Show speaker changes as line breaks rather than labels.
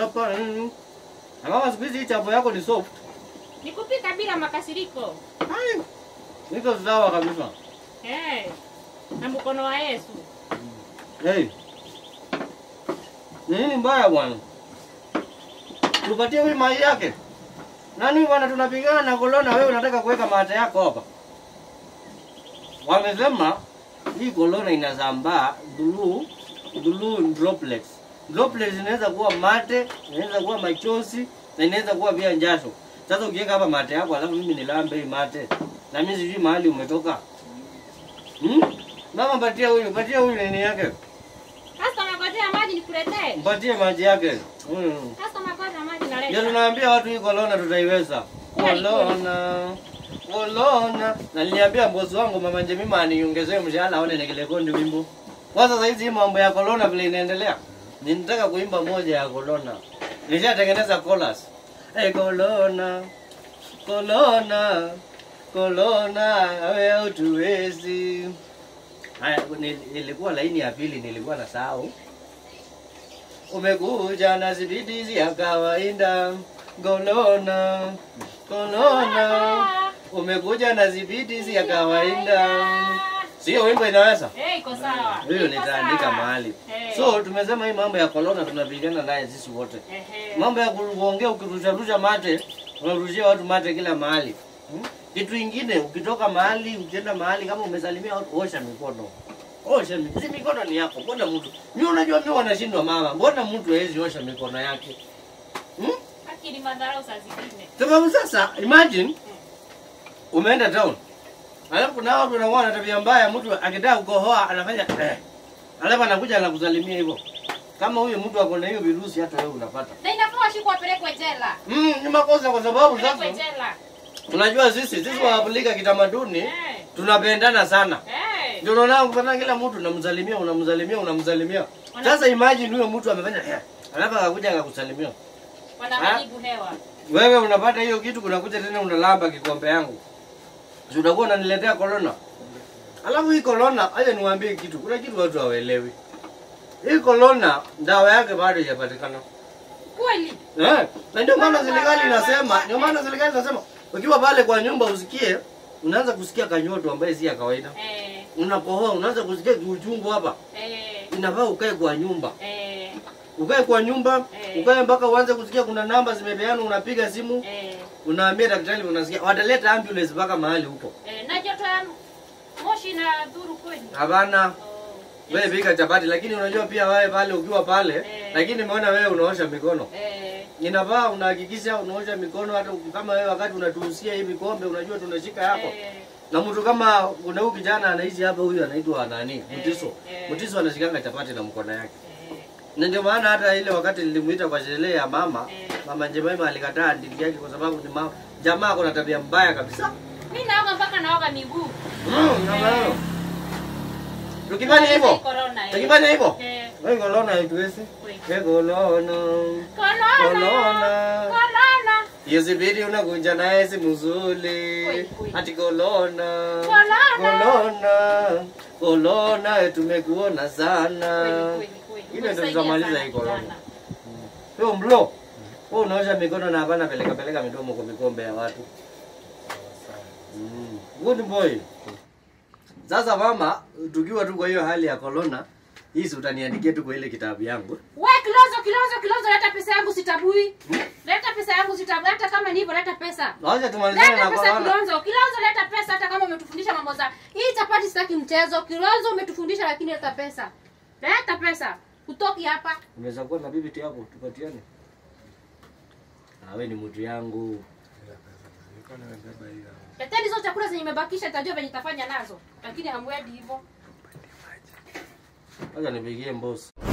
chapa nini. Na kama siku hizi hii chapo yako ni soft.
Nikupika bila makasiriko.
Ai. Niko sawa kabisa.
Eh. Na mkono wa Yesu.
Hey. Nini mbaya bwana? Tupatie huyu mai yake. Nani bwana tunapigana na kolona wewe unataka kuweka mate yako hapa? Wamesema hii kolona inazambaa blue blue droplets. Droplets inaweza kuwa mate, inaweza kuwa machozi na inaweza kuwa pia njasho. Sasa ukiweka hapa mate yako alafu mimi nilambe hii mate. Na mimi sijui mahali umetoka. Hmm? Mama patia huyu, patia huyu nini yake.
Sasa magojea maji nikuletee.
Mpatie maji yake. Mm.
Sasa magojea maji
Ndio
naleta.
tunaambia watu hii kolona tutaiweza.
Kweli, kweli.
Kolona. Kolona. Na niliambia bosi wangu mama Njemima aniongezee mshahara aone nikelekondi wimbo. Kwa sasa hizi mambo ya kolona vile inaendelea. Ninataka kuimba moja ya kolona. Nishatengeneza chorus. Hey kolona. Kolona. Kolona wewe utuwezi. Haya, nil- ilikuwa laini ya pili nilikuwa na sahau. Umekuja na zibitizi ya kawaida golona golona, umekuja na zibitizi ya kawaida. Sio wimbo inaweza
Eh, iko sawa.
hiyo,
Iko
nitaandika
sawa.
mahali.
Eh.
So tumesema hii mambo ya kolona tunapigana naye sisi wote.
Ehe.
Mambo ya kuongea ukirusharusha mate, unarushia watu mate kila mahali. Hmm? Kitu ingine ukitoka mahali ukienda mahali kama umesalimia watu, osha mikono. Osha mikono. Si mikono ni yako. Mbona mtu? Mimi unajua mimi wanashindwa mama. Mbona mtu hawezi osha mikono yake? Hmm?
Akili madharau saa zingine.
Sababu sasa imagine umeenda town. Alafu kuna watu wanakuwa na tabia mbaya, mtu akitaka kukohoa anafanya eh. Alafu anakuja anakusalimia hivyo. Kama huyo mtu ako na hiyo virusi hata wewe unapata.
Na inafaa shikwa apelekwe jela.
Mm, ni makosa kwa sababu
Apelekwe
sasa
jela.
unajua sisi sisi wa Afrika kitamaduni
Eh.
tunapendana sana.
Eh.
Ndio unaona kupata kila mtu unamsalimia unamsalimia unamsalimia. Sasa imagine huyo mtu amefanya eh. Alafu akakuja akakusalimia.
Wanaharibu hewa.
Wewe unapata hiyo kitu kunakuja tena unalamba kikombe yangu. Si utakuwa unaniletea corona. Alafu hii corona, acha niwaambie kitu. Kuna kitu watu hawaelewi. Hii corona dawa yake bado haijapatikana.
Kweli.
Eh, na ndio maana serikali inasema, ndio maana serikali inasema ukiwa pale kwa nyumba usikie unaanza kusikia kanyoto ambaye si ya kawaida.
Eh.
Unakohoa, unaanza kusikia uchungu hapa.
Eh.
Inafaa ukae kwa nyumba.
Eh.
Ukae kwa nyumba,
Eh.
ukae mpaka uanze kusikia kuna namba zimepeanwa, unapiga simu,
Eh.
unaambia daktari, unasikia wataleta ambulance mpaka mahali huko.
Eh. Na joto ya moshi na dhuru kweli.
Hapana,
Oh.
wewe pika chapati, lakini unajua pia wewe pale ukiwa pale,
Eh.
lakini umeona wewe unaosha mikono.
Eh.
Inafaa unahakikisha unaosha mikono, hata uki- kama wewe wakati unatuhusia hii vikombe, unajua tunashika yako
Eh.
na mtu kama kuna huyu kijana anaishi hapa, huyu anaitwa nani, Mtiso.
eh.
Mtiso anashikanga chapati na mkono yake,
Eh.
na ndio maana hata ile wakati nilimuita kwa sherehe ya mama
Eh.
mama Njemaima alikataa ndiki yake kwa sababu ni mama jamaa ako na tabia mbaya kabisa.
Mimi naoga mpaka naoga miguu.
Mm, na maana. Tukifanya hivyo,
Corona. eh.
tukifanya hivyo,
Eh.
wewe kolona haituwezi.
Kweli.
Wewe kolona.
Corona.
Kolona.
Corona.
Yezibidi unakunja naye si mzuri.
Kweli, kweli.
Ati kolona.
Kolona.
Kolona. Kolona tumekuona sana.
Kweli, kweli, kweli.
Ile ndio
Umesaidia
tutamaliza
sana
hii corona.
kijana.
Wewe mlo. Wewe unaosha mikono na hapana peleka peleka midomo kwa mikombe ya watu. Mm. Good boy. Sasa mama, tukiwa tu kwa hiyo hali ya corona, hii si utaniandikia tu kwa ile kitabu yangu.
We Kilozo, Kilozo, Kilozo, leta pesa yangu sitabui. Leta pesa yangu sitabui. Hata kama ni hivyo, leta pesa.
Wacha tumalizane
Leta
na
pesa
corona.
Kilonzo. Kilonzo leta pesa hata kama umetufundisha mambo za hii chapati sitaki mchezo. Kilonzo umetufundisha lakini leta pesa. Leta pesa. Utoki hapa.
Unaweza kuwa na bibi yako tupatiane. Ah, wewe ni mtu yangu.
Leteni hizo chakula zenye imebakisha nitajua venye nitafanya nazo. Lakini hamwendi hivyo.
Wacha nipigie boss.